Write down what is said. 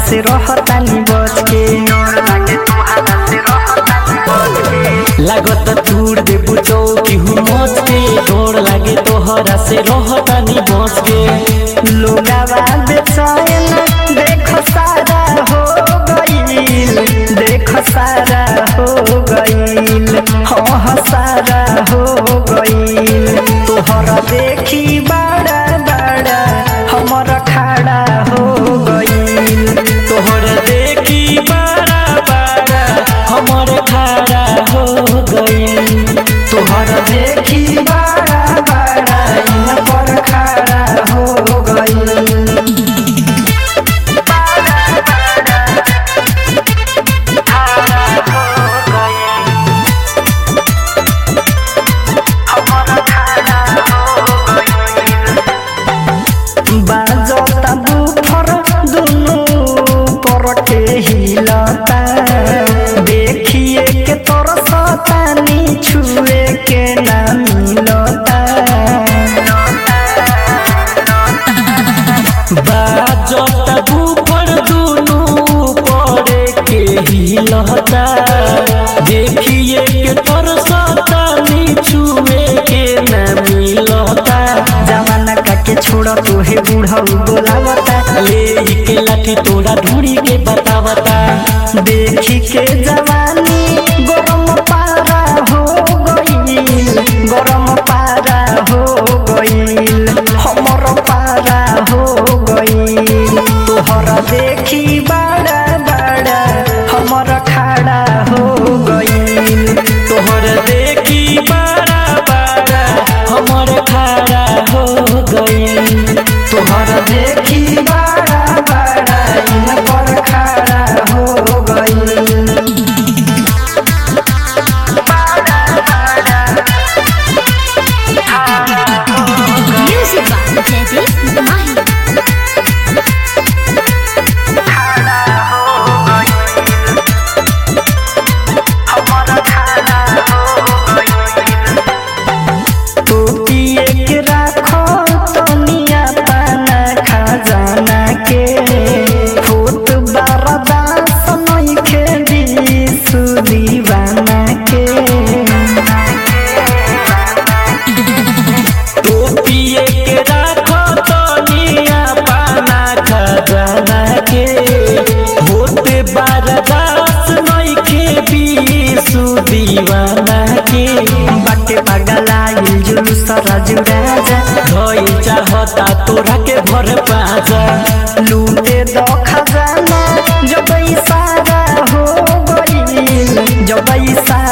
से रहतानी बच के लागत तूड़ दे बुचौकी हूँ मच के डोर लागे तोहरा से रहतानी बच के लोगावा बेचैन देख सारा हो गईल देख सारा हो गईल हाँ सारा हो गईल तोहरा देखी बड़ा बड़ा हमर खड़ा हो गईल तोहर देखी बड़ा बड़ा हमर खड़ा हो गई तोहरा देखी बड़ा बड़ा इन पर खड़ा हो गईल बाजता बुफर दुनु पर के हिलता देखिए के तोर सतानी छुए के ना मिलता बाजत ऊपर दुनू पड़े के हिलता देखिए के तरसता छुए के न मिलता जमाना काके छोड़ तोहे बूढ़ा बोलावता ले के लाठी तोड़ा ढूंढी के बतावता देखी के जवानी गरम पारा हो गईल गरम पारा हो गईल हमर पारा हो गईल तोहरा देखी बड़ा बड़ा हमर खड़ा हो गईल तोहर देखी बड़ा बड़ा हमर खड़ा हो गई तोहरा देखी बड़ा बड़ा इन पर खड़ा हो गईल Music by Teddy Mahi. टोपिए के राखो तनिया पाना खजाना के फूट बरदास नइखे बिसु दीवाना के टोपिए के राखो तनिया पाना खजाना के होते बारदास नइखे बीसु दीवाना के बाटे पगलाइल जुलूस राजू राजा भई चाहता तोरा के भर पाजा लूटे दो खजाना जब सारा हो गईल जब सारा